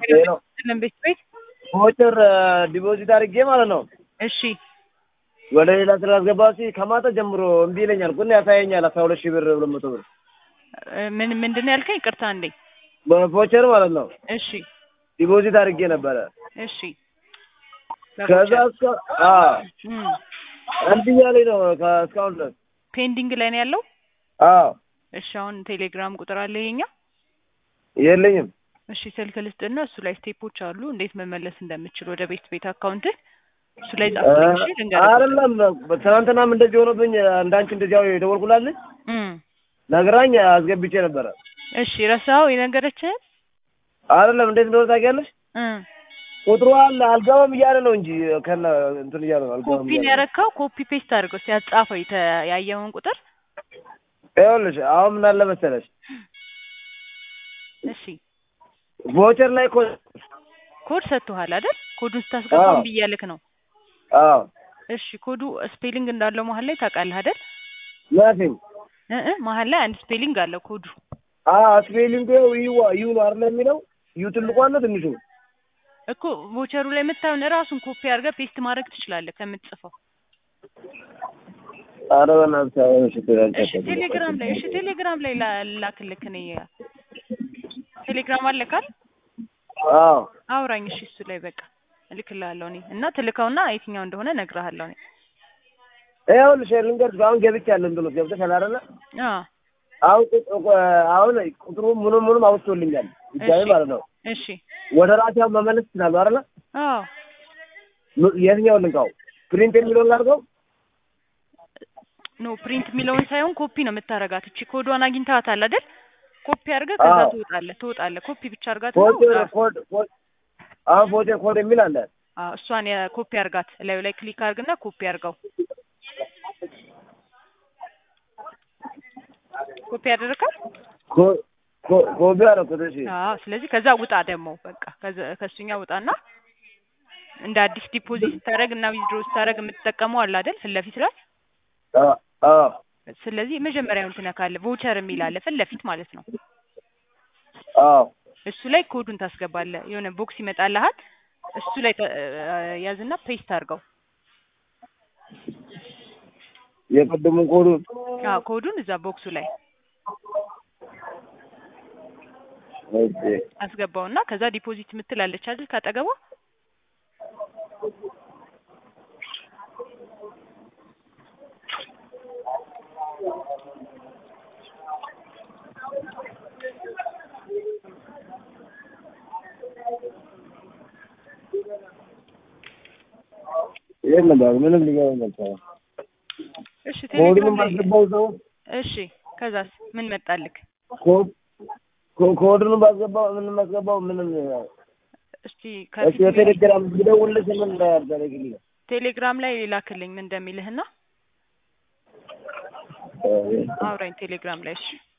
ይሄ ነው ቤት ቤት ቮቸር ዲፖዚት አድርጌ ማለት ነው እሺ ወደ ሌላ ስላስገባ ሲ ከማታ ጀምሮ እምቢ ይለኛል። ግን ያሳየኛል አስራ ሁለት ሺህ ብር ሁለት መቶ ብር እ ምን ምንድን ነው ያልከኝ? ቅርታ እንዴ። በቮቸር ማለት ነው እሺ ዲፖዚት አድርጌ ነበረ። እሺ ከዛ እስከ አዎ እም እምቢ እያለኝ ነው ከ- እስካሁን ድረስ ፔንዲንግ ላይ ነው ያለው። አዎ እሺ አሁን ቴሌግራም ቁጥር አለ ይሄኛ። የለኝም። እሺ ስልክ ልስጥና እሱ ላይ ስቴፖች አሉ እንዴት መመለስ እንደምችል ወደ ቤት ቤት አካውንት እሱ ላይ ጻፍልኝ። እሺ ልንገርህ። አይደለም ትናንትናም እንደዚህ ሆኖብኝ እንዳንቺ እንደዚያው የደወልኩላልኝ እም ነግራኝ አስገብቼ ነበረ። እሺ ረሳኸው የነገረችህን? አይደለም እንዴት እንደሆነ ታውቂያለሽ? እም ቁጥሩ አለ አልገባም እያለ ነው እንጂ ከነ እንትን እያለ ነው አልገባም ኮፒ ነው እያለ ነው። ያረካው። ኮፒ ፔስት አድርገው ሲያጻፈው የተ- ያየኸውን ቁጥር ይኸውልሽ አሁን ምን አለ መሰለሽ እሺ ቮቸር ላይ እኮ ኮድ ሰጥቶሃል አይደል? ኮዱን ስታስገባ አዎ። እምቢ እያልክ ነው። አዎ እሺ ኮዱ ስፔሊንግ እንዳለው መሀል ላይ ታውቃለህ አይደል? ናቲንግ እ እ መሀል ላይ አንድ ስፔሊንግ አለው ኮዱ። አዎ ስፔሊንግ ዩ ዩ ነው አይደል የሚለው ዩ ትልቁ አለ ትንሹ እኮ ቮቸሩ ላይ የምታየውን እራሱን ኮፒ አድርገህ ፔስት ማድረግ ትችላለህ ከምትጽፈው። ኧረ በእናትሽ አሁን እሺ እሺ ቴሌግራም ላይ እሺ ቴሌግራም ላይ ላ- ላክልክ እኔ ቴሌግራም አለካል አዎ አውራኝ እሺ እሱ ላይ በቃ እልክልሃለሁ እኔ እና ትልከውና የትኛው እንደሆነ እነግርሃለሁ እኔ ይኸውልሽ ልንገርሽ አሁን ገብቻለሁ እንትኑ ገብተሻል አይደለ አዎ አሁን ቁጥ- አሁን ቁጥሩ ምኑም ምኑም አውጥቶልኛል ድጋሜ እሺ። ማለት ነው እሺ ወደ ራሴ አሁን መመለስ ይችላሉ አይደለ አዎ ም- የትኛውን ልንካው ፕሪንት የሚለውን ላድርገው ኖ ፕሪንት የሚለውን ሳይሆን ኮፒ ነው የምታረጋት። እቺ ኮዷን አግኝተሃታል አይደል? ኮፒ አድርገህ ከዛ አዎ። ትወጣለህ ትወጣለህ። ኮፒ ብቻ አድርጋት ኮድ ኮድ ኮድ አሁን ቮቸር ኮድ የሚል አለ አዎ እሷን የኮፒ አድርጋት። ላዩ ላይ ክሊክ አድርግና ኮፒ አድርገው። ኮፒ አደረካት? ኮ- ኮ- ኮፒ አደረኩት እሺ አዎ ስለዚህ ከዛ ውጣ ደግሞ በቃ ከዛ ከሱኛ ውጣና እንደ አዲስ ዲፖዚት ስታደርግ እና ዊዝድሮ ስታደርግ የምትጠቀመው አለ አይደል? ፊት ለፊት ላይ አዎ አዎ ስለዚህ መጀመሪያውን ትነካለህ። ቮቸር የሚል አለ ፊት ለፊት ማለት ነው። አዎ እሱ ላይ ኮዱን ታስገባለህ። የሆነ ቦክስ ይመጣልሃል። እሱ ላይ ተ- ያዝና ፔስት አድርገው። የቀደሙን ኮዱን አዎ ኮዱን እዛ ቦክሱ ላይ ኦኬ አስገባውና ከዛ ዲፖዚት የምትላለች አይደል ካጠገቧ የለም በቃ ምንም ሊገባኝ አልቻለም። እሺ ኮዱንም ቴሌግራም ላይ ባስገባው ሰው እሺ ከዛስ ምን መጣልክ? ኮድ ኮ- ኮዱንም ባስገባው ምንም ባስገባው ምንም እስቲ እሺ ከፊት የቴሌግራም ብደውልልሽ ምን እንዳደረግልኝ ቴሌግራም ላይ ላክልኝ ምን እንደሚልህና አውራኝ ቴሌግራም ላይ እሺ